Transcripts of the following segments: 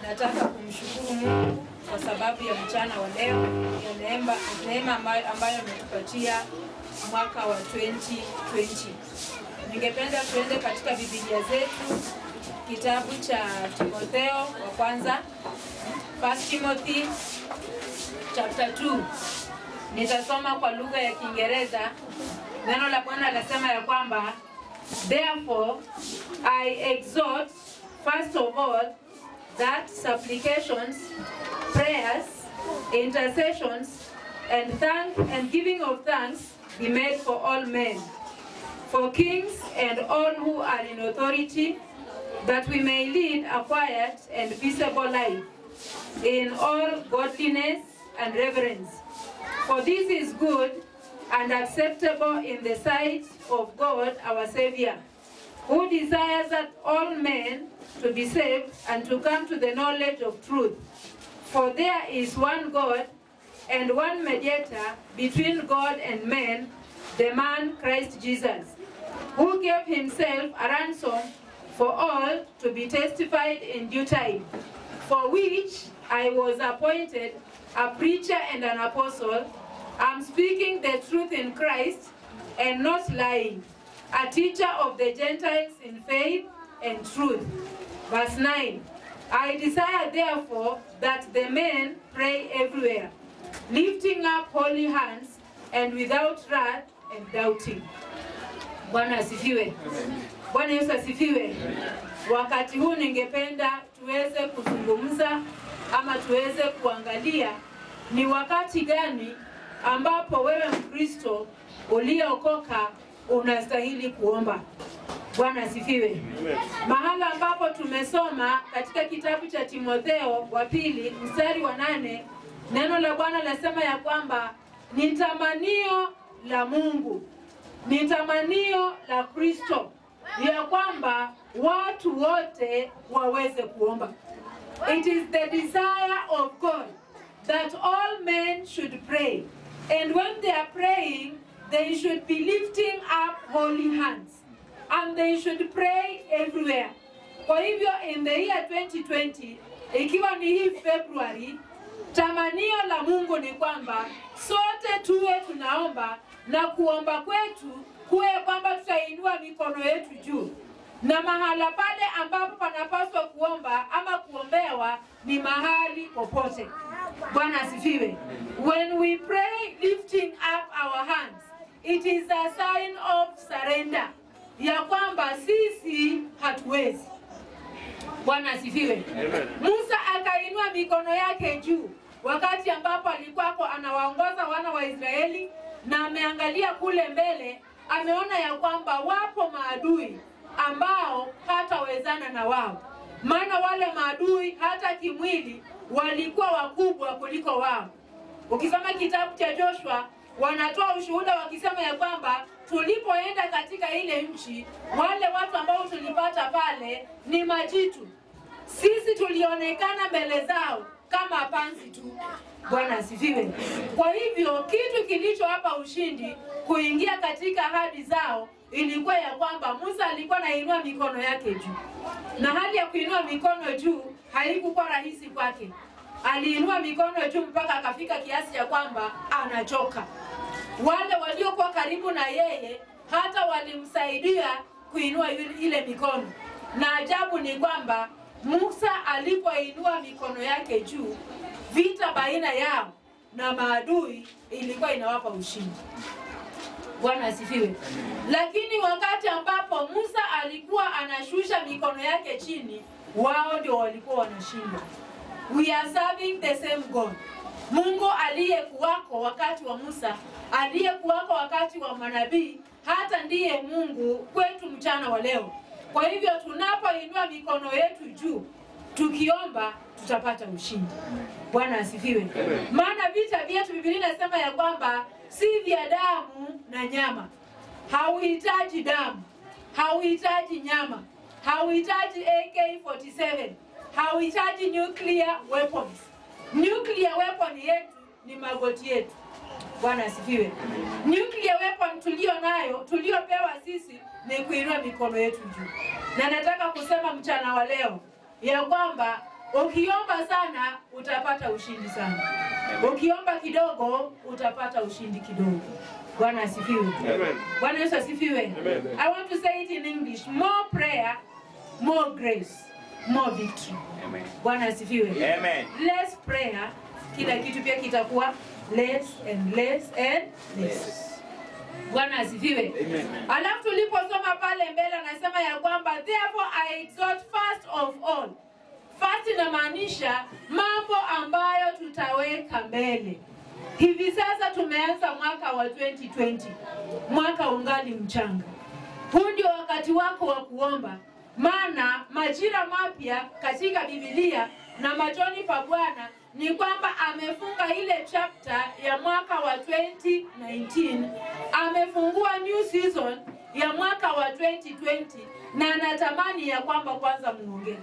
nataka kumshukuru Mungu kwa sababu ya mchana wa leo ya neema, neema ambayo, ambayo ametupatia mwaka wa 2020. Ningependa tuende katika Biblia zetu kitabu cha Timotheo wa kwanza 1 Timothy chapter 2. Nitasoma kwa lugha ya Kiingereza. Neno la Bwana lasema ya kwamba therefore I exhort first of all that supplications, prayers, intercessions, and thank and giving of thanks be made for all men, for kings and all who are in authority, that we may lead a quiet and peaceable life in all godliness and reverence. For this is good and acceptable in the sight of God our Savior, who desires that all men to be saved and to come to the knowledge of truth. For there is one God and one mediator between God and men, the man Christ Jesus, who gave himself a ransom for all to be testified in due time, for which I was appointed a preacher and an apostle. I'm speaking the truth in Christ and not lying, a teacher of the Gentiles in faith and truth. Verse 9 I desire therefore that the men pray everywhere, lifting up holy hands and without wrath and doubting. Bwana asifiwe. Bwana Yesu asifiwe. Wakati huu ningependa tuweze kuzungumza ama tuweze kuangalia ni wakati gani ambapo wewe Mkristo uliyeokoka unastahili kuomba. Bwana asifiwe. Mahala ambapo tumesoma katika kitabu cha Timotheo wa pili mstari wa nane neno la Bwana lasema ya kwamba ni tamanio la Mungu, ni tamanio la Kristo ya kwamba watu wote waweze kuomba. It is the desire of God that all men should pray. And when they are praying, they should be lifting up holy hands. And they should pray everywhere. Kwa hivyo in the year 2020, ikiwa ni hii February, tamanio la Mungu ni kwamba sote tuwe tunaomba na kuomba kwetu kuwe kwamba tutainua mikono yetu juu na mahala pale ambapo panapaswa kuomba ama kuombewa ni mahali popote. Bwana asifiwe. When we pray lifting up our hands, it is a sign of surrender, ya kwamba sisi hatuwezi. Bwana asifiwe. Musa akainua mikono yake juu wakati ambapo alikuwako anawaongoza wana wa Israeli na ameangalia kule mbele, ameona ya kwamba wapo maadui ambao hatawezana na wao, maana wale maadui hata kimwili walikuwa wakubwa kuliko wao. Ukisoma kitabu cha Joshua wanatoa ushuhuda wakisema ya kwamba tulipoenda katika ile nchi, wale watu ambao tulipata pale ni majitu, sisi tulionekana mbele zao kama panzi tu. Bwana asifiwe. Kwa hivyo kitu kilichowapa ushindi kuingia katika ahadi zao ilikuwa ya kwamba Musa alikuwa anainua mikono yake juu, na hali ya kuinua mikono juu haikuwa rahisi kwake. Aliinua mikono juu mpaka akafika kiasi ya kwamba anachoka. Wale waliokuwa karibu na yeye hata walimsaidia kuinua ile mikono, na ajabu ni kwamba Musa alipoinua mikono yake juu, vita baina yao na maadui ilikuwa inawapa ushindi. Bwana asifiwe. Lakini wakati ambapo Musa alikuwa anashusha mikono yake chini, wao ndio walikuwa wanashindwa. We are serving the same God. Mungu aliyekuwako wakati wa Musa, aliyekuwako wakati wa manabii, hata ndiye Mungu kwetu mchana wa leo. Kwa hivyo tunapoinua mikono yetu juu tukiomba tutapata ushindi. Bwana asifiwe. Maana vita vyetu Biblia inasema ya kwamba si vya damu na nyama. Hauhitaji damu, hauhitaji nyama, hauhitaji AK47, hauhitaji nuclear weapons. Nuclear weapon yetu ni magoti yetu. Bwana asifiwe. Nuclear weapon tulio nayo tuliopewa sisi ni kuinua mikono yetu juu, na nataka kusema mchana wa leo ya kwamba Ukiomba sana utapata ushindi sana, ukiomba kidogo utapata ushindi kidogo. Bwana asifiwe. Amen. Bwana Yesu asifiwe. Amen. I want to say it in English. More prayer, more grace, more victory. Amen. Bwana asifiwe. Amen. Less prayer, kila kitu pia kitakuwa less and less and less. Yes. Bwana asifiwe. Amen. Alafu tuliposoma pale mbele anasema ya kwamba therefore I exhort first of all. First inamaanisha mambo ambayo tutaweka mbele. Hivi sasa tumeanza mwaka wa 2020. Mwaka ungali mchanga. Huu ndio wakati wako wa kuomba, maana majira mapya katika Biblia na machoni pa Bwana ni kwamba amefunga ile chapter ya mwaka wa 2019, amefungua new season ya mwaka wa 2020 na anatamani ya kwamba kwanza muongee.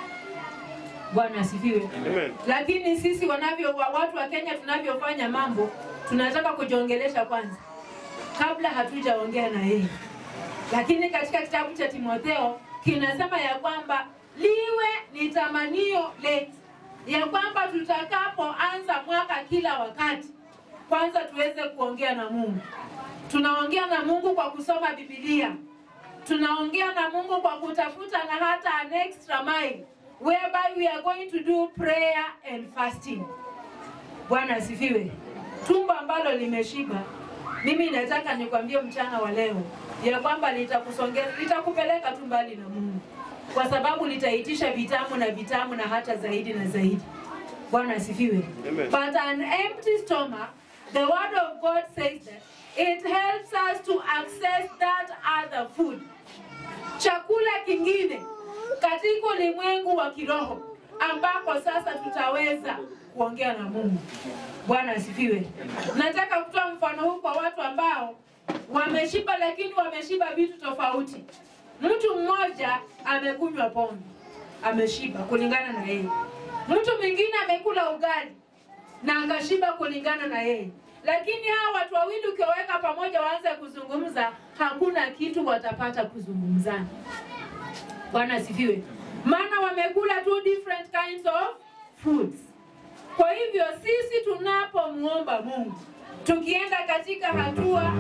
Bwana asifiwe. Amen. Lakini sisi wanavyo wa- watu wa Kenya tunavyofanya mambo, tunataka kujiongelesha kwanza kabla hatujaongea na yeye. Lakini katika kitabu cha Timotheo kinasema ya kwamba liwe ni tamanio letu ya kwamba tutakapoanza mwaka kila wakati, kwanza tuweze kuongea na Mungu. Tunaongea na Mungu kwa kusoma Biblia, tunaongea na Mungu kwa kutafuta na hata an extra mile whereby we are going to do prayer and fasting. Bwana asifiwe. Tumbo ambalo limeshiba, mimi nataka nikwambie mchana wa leo ya kwamba litakusongeza, litakupeleka tu mbali na Mungu, kwa sababu litaitisha vitamu na vitamu na hata zaidi na zaidi. Bwana asifiwe. Amen. But an empty stomach, the word of God says that it helps us to access that other food chakula kingine katika ulimwengu wa kiroho ambako sasa tutaweza kuongea na Mungu. Bwana asifiwe. Nataka kutoa mfano huu kwa watu ambao wameshiba, lakini wameshiba vitu tofauti. Mtu mmoja amekunywa pombe, ameshiba kulingana na yeye. Mtu mwingine amekula ugali na akashiba kulingana na yeye. Lakini hawa watu wawili ukiwaweka pamoja waanze kuzungumza, hakuna kitu watapata kuzungumzana. Bwana asifiwe. Maana wamekula two different kinds of foods. Kwa hivyo sisi tunapomuomba Mungu, tukienda katika hatua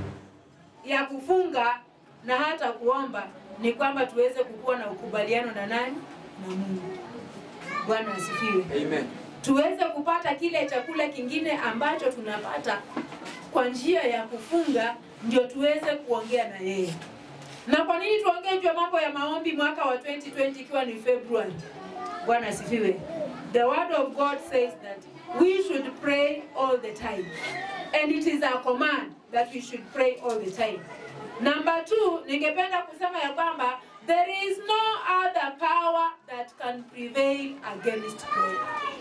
ya kufunga na hata kuomba, ni kwamba tuweze kukuwa na ukubaliano na nani? Na Mungu. Bwana asifiwe Amen. tuweze kupata kile chakula kingine ambacho tunapata kwa njia ya kufunga, ndio tuweze kuongea na yeye. Na kwa nini tuongee juu ya mambo ya maombi mwaka wa 2020 ikiwa ni February? Bwana asifiwe. The word of God says that we should pray all the time. And it is a command that we should pray all the time. Number two, ningependa kusema ya kwamba there is no other power that can prevail against prayer.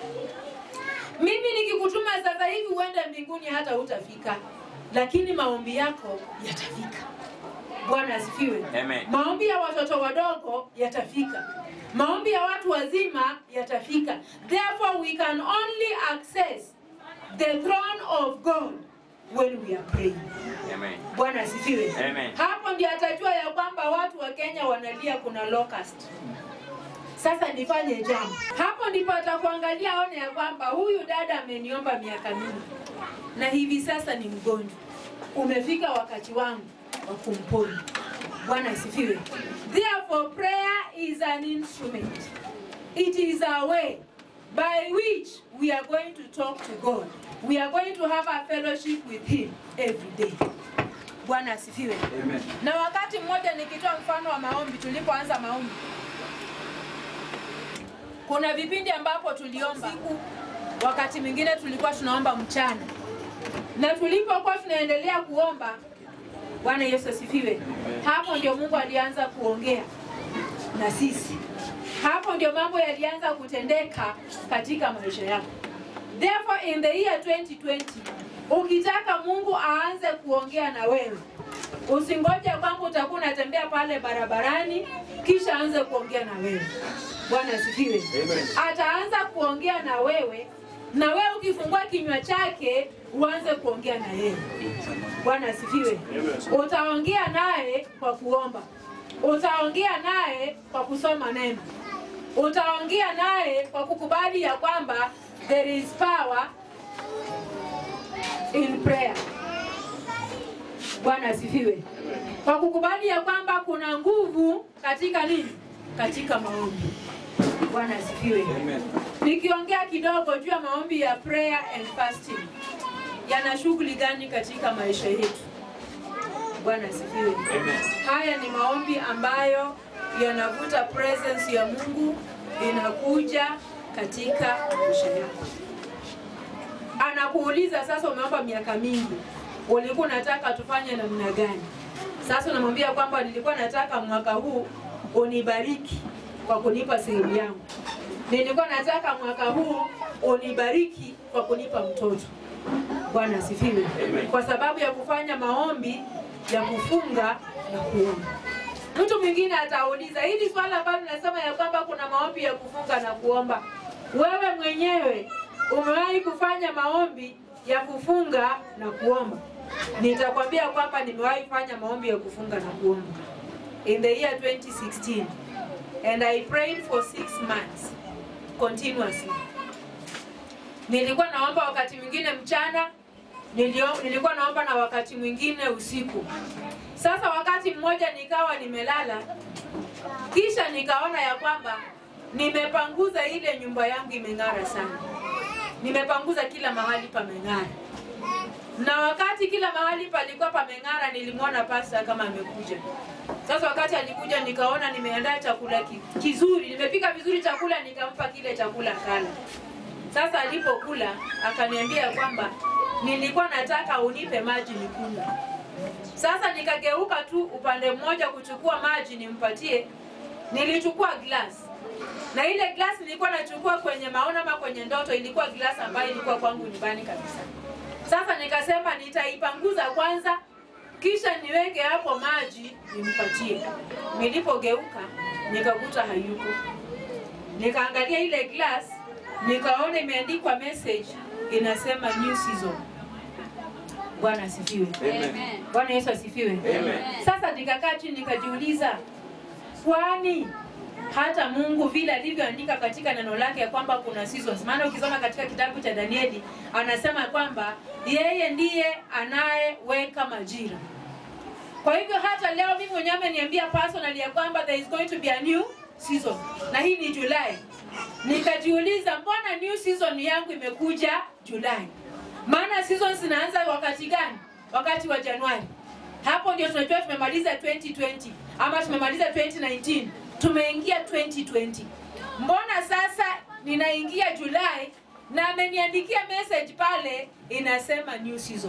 Mimi nikikutuma sasa hivi uende mbinguni hata hutafika, lakini maombi yako yatafika. Bwana asifiwe. Amen. Maombi ya watoto wadogo yatafika. Maombi ya watu wazima yatafika. Therefore we can only access the throne of God when we are praying. Amen. Bwana asifiwe. Amen. Hapo ndio atajua ya kwamba watu wa Kenya wanalia kuna locust. Sasa nifanye jambo. Hapo ndipo atakuangalia aone ya kwamba huyu dada ameniomba miaka mingi na hivi sasa ni mgonjwa. Umefika wakati wangu wa kumponya. Bwana asifiwe. Therefore prayer is an instrument. It is a way by which we are going to talk to God. We are going to have a fellowship with him every day. Bwana asifiwe. Amen. Na wakati mmoja nikitoa mfano wa maombi, tulipoanza maombi, kuna vipindi ambapo tuliomba siku, wakati mwingine tulikuwa tunaomba mchana, na tulipokuwa tunaendelea kuomba, Bwana Yesu asifiwe, hapo ndio Mungu alianza kuongea na sisi. Hapo ndio mambo yalianza kutendeka katika maisha yako. Therefore in the year 2020 ukitaka Mungu aanze kuongea na wewe, usingoje kwamba utakuwa unatembea pale barabarani kisha aanze kuongea na wewe. Bwana asifiwe. Amen. Ataanza kuongea na wewe na wewe ukifungua kinywa chake uanze kuongea na yeye. Bwana asifiwe. Amen. Utaongea naye kwa kuomba, utaongea naye kwa kusoma neno, utaongea naye kwa kukubali ya kwamba there is power in prayer. Bwana asifiwe. Kwa kukubali ya kwamba kuna nguvu katika nini? Katika maombi. Bwana asifiwe. Amen. Nikiongea kidogo juu ya maombi ya prayer and fasting, yana shughuli gani katika maisha yetu? Bwana asifiwe. Amen. Haya ni maombi ambayo yanavuta presence ya Mungu inakuja katika maisha yako. Anakuuliza sasa, umeomba miaka mingi, ulikuwa unataka tufanye namna gani? Sasa unamwambia kwamba nilikuwa nataka mwaka huu unibariki kwa kunipa sehemu yangu, nilikuwa nataka mwaka huu unibariki kwa kunipa mtoto. Bwana asifiwe. Amen. Kwa sababu ya kufanya maombi ya kufunga na kuomba. Mtu mwingine atauliza hili swala ambalo nasema ya kwamba kuna maombi ya kufunga na kuomba, wewe mwenyewe umewahi kufanya maombi ya kufunga na kuomba? Nitakwambia kwamba nimewahi fanya maombi ya kufunga na kuomba in the year 2016 and I prayed for six months continuously. Nilikuwa naomba wakati mwingine mchana, nilio, nilikuwa naomba na wakati mwingine usiku. Sasa wakati mmoja nikawa nimelala, kisha nikaona ya kwamba nimepanguza ile nyumba yangu imeng'ara sana, nimepanguza kila mahali pameng'ara, na wakati kila mahali palikuwa pameng'ara, nilimwona pasta kama amekuja. Sasa wakati alikuja, nikaona nimeandaa chakula ki- kizuri, nimepika vizuri chakula, nikampa kile chakula kala. Sasa alipokula akaniambia kwamba nilikuwa nataka unipe maji nikunywe. Sasa nikageuka tu upande mmoja kuchukua maji nimpatie, nilichukua glass na ile glass nilikuwa nachukua kwenye maono ama kwenye ndoto, ilikuwa glass ambayo ilikuwa kwangu nyumbani kabisa. Sasa nikasema nitaipanguza kwanza, kisha niweke hapo maji nimpatie. Nilipogeuka nikakuta hayuko, nikaangalia ile glass nikaona imeandikwa message inasema new season. Bwana asifiwe. Amen. Bwana Yesu asifiwe. Amen. Sasa nikakaa chini nikajiuliza, kwani hata Mungu vile alivyoandika katika neno lake ya kwamba kuna seasons. Maana ukisoma katika kitabu cha Danieli anasema kwamba yeye ndiye anayeweka majira. Kwa hivyo hata leo mimi mwenyewe ameniambia personally ya kwamba there is going to be a new season, na hii ni Julai. Nikajiuliza, mbona new season yangu imekuja Julai? Maana season zinaanza wakati gani? Wakati wa Januari. Hapo ndio tunajua tumemaliza 2020 ama tumemaliza 2019, tumeingia 2020. Mbona sasa ninaingia Julai na ameniandikia message pale inasema new season?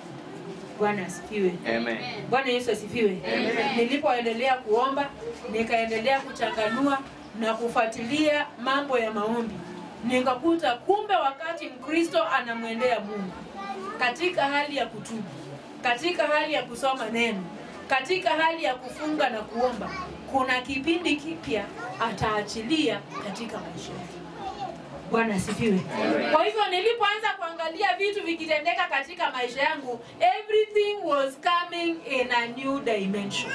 Bwana asifiwe. Amen. Bwana Yesu asifiwe. Nilipoendelea kuomba, nikaendelea kuchanganua na kufuatilia mambo ya maombi, nikakuta kumbe wakati Mkristo anamwendea Mungu katika hali ya kutubu, katika hali ya kusoma neno, katika hali ya kufunga na kuomba, kuna kipindi kipya ataachilia katika maisha yake. Bwana asifiwe. Kwa hivyo nilipoanza kuangalia vitu vikitendeka katika maisha yangu, everything was coming in a new dimension.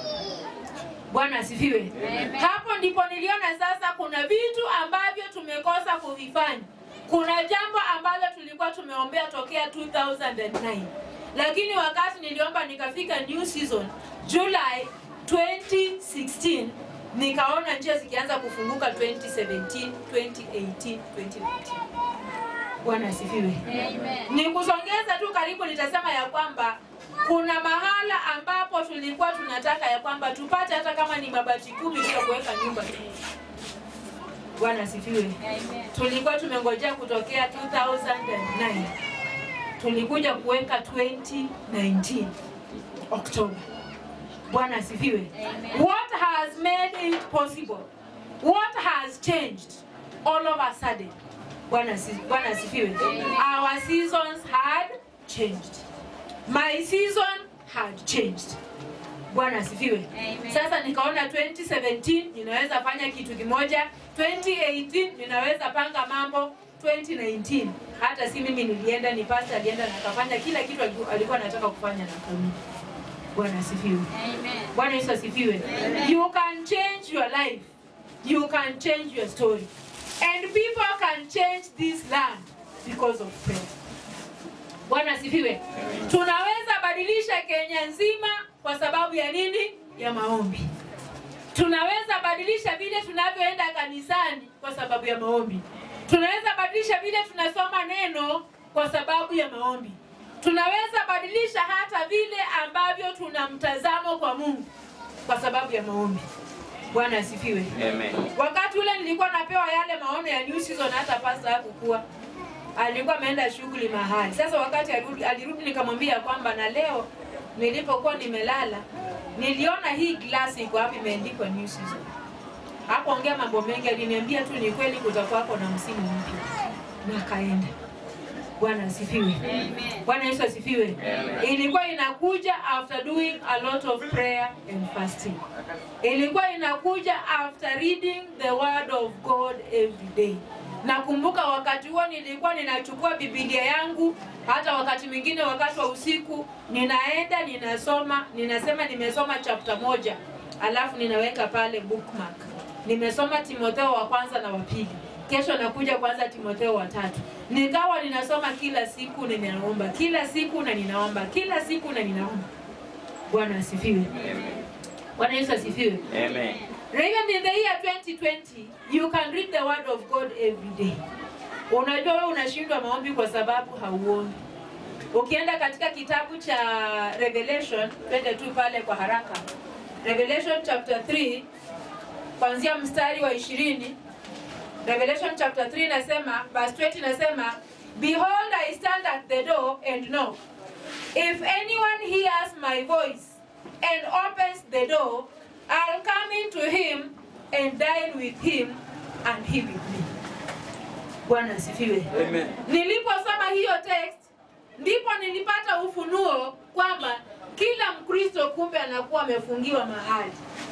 Bwana asifiwe. Hapo ndipo niliona sasa kuna vitu ambavyo tumekosa kuvifanya. Kuna jambo ambalo tulikuwa tumeombea tokea 2009 lakini wakati niliomba nikafika new season July 2016 nikaona njia zikianza kufunguka 2017, 2018, 2019. Bwana asifiwe. Nikusongeza tu karibu, nitasema ya kwamba kuna mahala ambapo tulikuwa tunataka ya kwamba tupate hata kama ni mabati kumi tu ya kuweka nyumba tu. Bwana asifiwe. Tulikuwa tumengojea kutokea 2009 tulikuja kuweka 2019 Oktoba. Bwana asifiwe. What has made it possible? What has changed all of a sudden? Bwana asi- Bwana asifiwe. Our seasons had changed. My season had changed. Bwana asifiwe. Sasa nikaona 2017 ninaweza fanya kitu kimoja, 2018 ninaweza panga mambo, 2019 hata si mimi nilienda, ni pastor alienda na akafanya kila kitu aliku- alikuwa anataka kufanya na kumi. Bwana asifiwe. Bwana Yesu asifiwe. You can change your life you can change your story. And people can change this land because of prayer. Bwana asifiwe. Tunaweza badilisha Kenya nzima kwa sababu ya nini? Ya maombi. Tunaweza badilisha vile tunavyoenda kanisani kwa sababu ya maombi. Tunaweza badilisha vile tunasoma neno kwa sababu ya maombi. Tunaweza badilisha hata vile ambavyo tuna mtazamo kwa Mungu kwa sababu ya maombi. Bwana asifiwe. Amen. Wakati ule nilikuwa napewa yale maono ya new season, hata pasta hakukuwa alikuwa ameenda shughuli mahali. Sasa wakati alirudi, alirudi nikamwambia kwamba na leo nilipokuwa nimelala niliona hii glasi iko hapa imeandikwa new season. Hakuongea mambo mengi, aliniambia tu ni kweli kutakuwako na msimu mpya, na akaenda. Bwana asifiwe. Bwana Yesu asifiwe. Amen. Ilikuwa inakuja after doing a lot of prayer and fasting. Ilikuwa inakuja after reading the word of God every day. Nakumbuka wakati huo nilikuwa ninachukua Biblia yangu, hata wakati mwingine wakati wa usiku ninaenda ninasoma, ninasema nimesoma chapter moja, alafu ninaweka pale bookmark. Nimesoma Timotheo wa kwanza na wa pili, kesho nakuja kwanza Timotheo wa tatu. Nikawa ninasoma kila siku, ninaomba kila siku na ninaomba kila siku na ninaomba. Bwana asifiwe. Amen. Bwana Yesu asifiwe. Amen. Even in the year 2020, you can read the word of God every day. Unajua wewe unashindwa maombi kwa sababu hauombi. Ukienda katika kitabu cha Revelation, twende tu pale kwa haraka. Revelation chapter 3 kuanzia mstari wa 20. Revelation chapter 3 inasema verse 20 inasema Behold I stand at the door and knock. If anyone hears my voice and opens the door, I'll come into him and dine with him and he with me. Bwana asifiwe. Amen. Niliposoma hiyo text ndipo nilipata ufunuo kwamba kila Mkristo kumbe anakuwa amefungiwa mahali.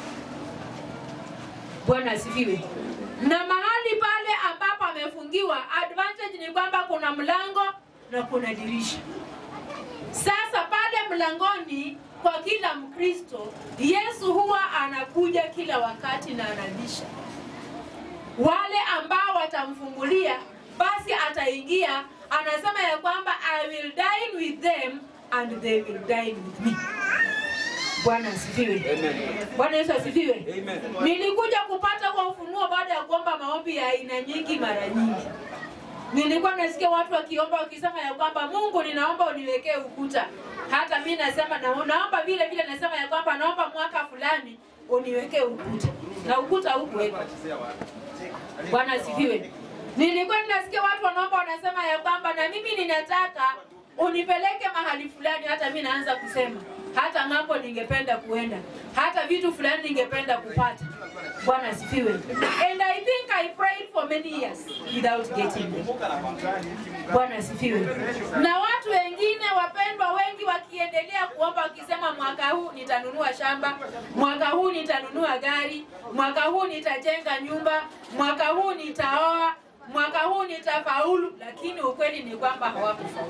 Bwana asifiwe. Na mahali pale ambapo amefungiwa, advantage ni kwamba kuna mlango na kuna dirisha. Sasa pale mlangoni kwa kila Mkristo, Yesu huwa anakuja kila wakati na anabisha. Wale ambao watamfungulia, basi ataingia, anasema ya kwamba I will dine with them and they will dine with me. Bwana asifiwe. Amen. Bwana Yesu asifiwe. Amen. Nilikuja kupata kwa ufunuo baada ya kuomba maombi ya aina nyingi mara nyingi. Nilikuwa nasikia watu wakiomba wakisema ya kwamba Mungu, ninaomba uniwekee ukuta. Hata mi nasema na, naomba vile vile, nasema ya kwamba naomba mwaka fulani uniwekee ukuta, na ukuta hukuwekwa. Bwana asifiwe. Nilikuwa ninasikia watu wanaomba wanasema ya kwamba na mimi ninataka unipeleke mahali fulani, hata mi naanza kusema hata ng'ambo ningependa kuenda, hata vitu fulani ningependa kupata. Bwana asifiwe. And I think I prayed for many years without getting them. Bwana asifiwe. Na watu wengine wapendwa wengi wakiendelea kuomba wakisema, mwaka huu nitanunua shamba, mwaka huu nitanunua gari, mwaka huu nitajenga nyumba, mwaka huu nitaoa, mwaka huu nitafaulu, lakini ukweli ni kwamba hawakufaulu.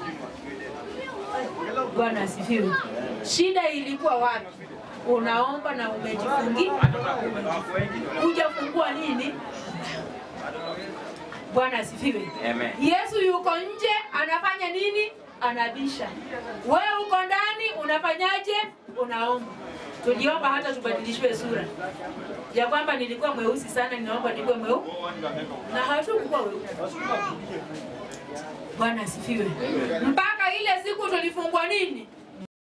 Bwana asifiwe. Shida ilikuwa wapi? Unaomba na umejifungia, hujafungua nini? Bwana asifiwe. Amen. Yesu yuko nje anafanya nini? Anabisha. Wewe uko ndani unafanyaje? Unaomba. Tuliomba hata tubadilishwe sura ya kwamba nilikuwa mweusi sana, ninaomba niwe mweupe na hatukuwa weupe. Bwana asifiwe. Mpaka ile siku tulifungwa nini?